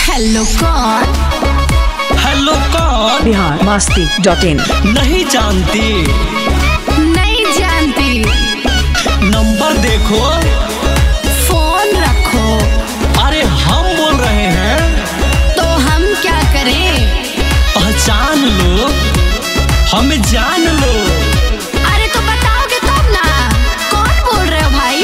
Hello कौन hello कौन बिहार मस्ती dot in नहीं जानती नहीं जानती नंबर देखो फोन रखो अरे हम बोल रहे हैं तो हम क्या करें पहचान लो हमें जान लो अरे तो बताओगे तब ना कौन बोल रहे हो भाई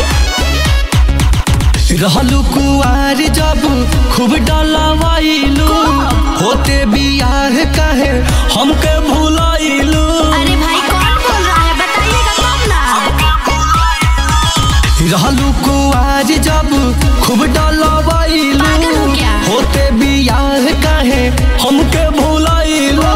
रहलू कुआर जब खूब डलवाइलू होते बियाह कहे हमके भुलाइलू अरे भाई कौन बोल रहा है बताइएगा तब ना रहलू कुआर जब खूब डलवाइलू पागल हो क्या? होते बियाह कहे हमके भुलाइलू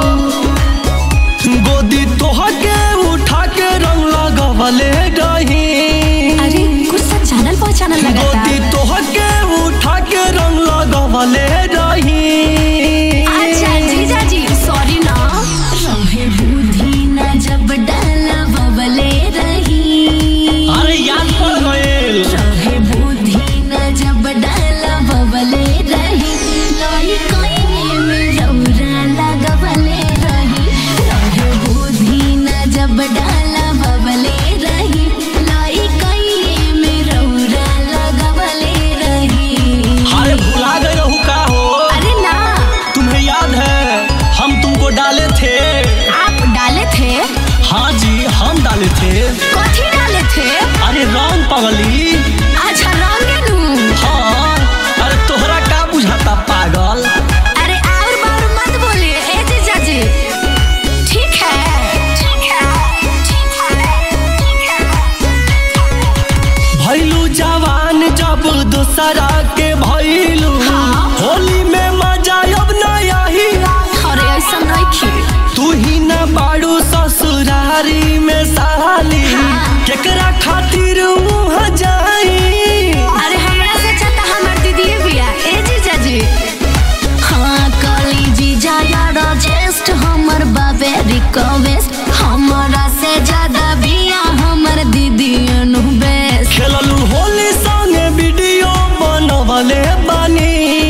गोदी तोहके उठा के रंग लगवले रही अरे कुछ सा चैनल पहचानल लगा गोदी था तोहके उठा के रंग लगवले रही अच्छा जीजा जी सॉरी ना रहे बुद्धि ना जब डाला बबले रही अरे याद पड़ गइल रहे बुद्धि ना जब डाला बबले रही लई कोई में रौरा लगवले रही रहे बुद्धि ना जब डाला बबले रही लई कोई में रौरा लगवले रही अरे भुला गए रहू का हो अरे ना तुम्हें याद है हम तुमको डाले थे आप डाले थे हाँ जी हम डाले थे कथी डाले थे अरे रंग पगली अच्छा रंगनू हाँ अरे तोहरा का बुझाता पागल अरे और बार मत बोलिए ए जीजा जी ठीक है ठीक है ठीक है ठीक है भैलू जवान जब दूसरा के भैलू हाँ। होली में मजा अब न आई अरे ऐसा नहीं की तू ही न बाड़ू ससुरारी में साली हाँ। केकरा खातिर मुँह जाई अरे हमरा से चाहता हमर दीदी बिया ए जीजा जी हाँ काली जीजा यार जेस्ट हमर बाबे रिक्वेस्ट हमरा से ज्यादा बिया हमर दीदी अनु बेस्ट खेललू होली संगे वीडियो बनवले बानी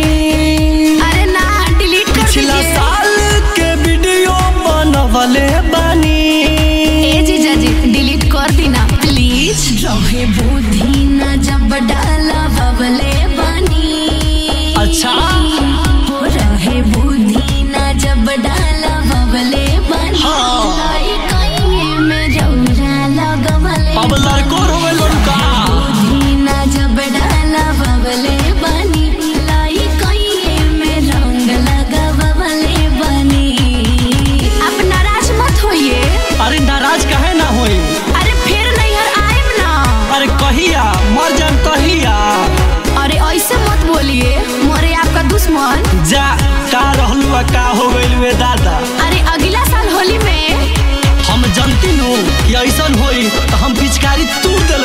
अरे ना डिलीट कर पिछला दीजिए साल के वीडियो बनवले बानी ए जीजा जी डिलीट कर देना प्लीज रहे बुद्धि न जब डाला बबले बनी अच्छा। हो रहे बुद्धि न जब डाला बबले बनी हाँ। लाई कहीं में रौरा लगवले अब लड़को रोवे लड़का बुद्धि न जब डाला बबले बनी लाई कहीं में रंग लगवले बनी अब नाराज मत होइए अरे नाराज काहे ना होई अरे फिर नैहर आएब ना अरे कहिया मर जान कहिया अरे ऐसे मत बोलिए मोरे आपका दुश्मन जा का रहलू आ का हो गइल वे दादा अरे अगला साल होली में हम जनती नु कि ऐसन होई तो हम पिचकारी तूर देल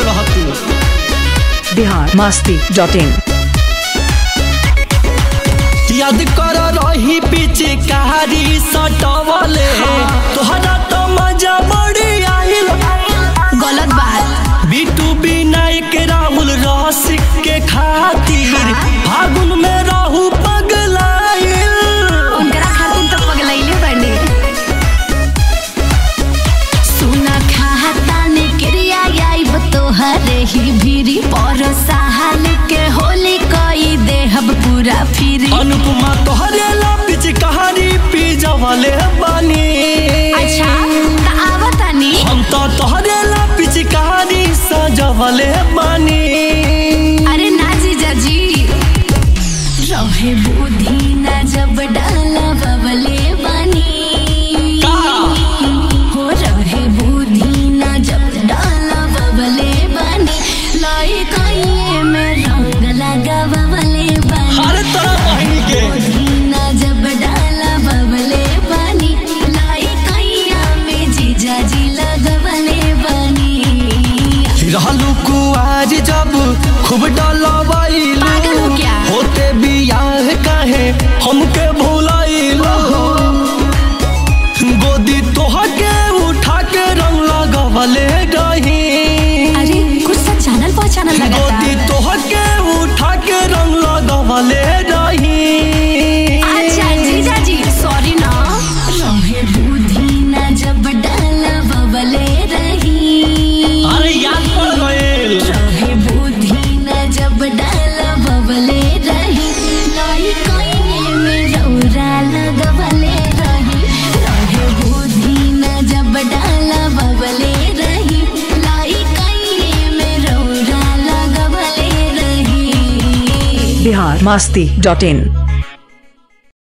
रहती बिहार मस्ती डॉट इन याद कर रही पिचकारी सटवले तोहरा तो मजा बड़ी आइल गलत बात बिटू विनायक राहुल रसिक के खातिर फागुन में रहू पगलाइल उनकरा खातिर तो पगलैले बने सुना खाता ने क्रिया आइब तोहरे ही भीरी पर साहल के होली कई देहब पूरा फिरी अनुपमा तोहरे ला पिचकारी पी जवले बानी अच्छा त आवतानी हम तो तोहरे ला पिचकारी सजवले बानी अरे ना जीजा जी रहे बुद्धि ना जब डाला बबले बनी का? हो रहे बुद्धि ना जब डाला बबले बनी लाई कहीं में रंग लगा बबले बनी हर तरह बहनी के बुद्धि ना जब डाला बबले बनी लाई कहीं में जीजा जी लगवले बनी रहलू कुआर जब खूब डलवाइलू पागल हो क्या? होते बियाह काहे हमके भुलाइलू गोदी तोहके उठा के रंग लगवले रही अरे कुछ सा चैनल पहचानल लगा था गोदी तोहके उठा के रंग लगवले रही बिहार मस्ती डॉट इन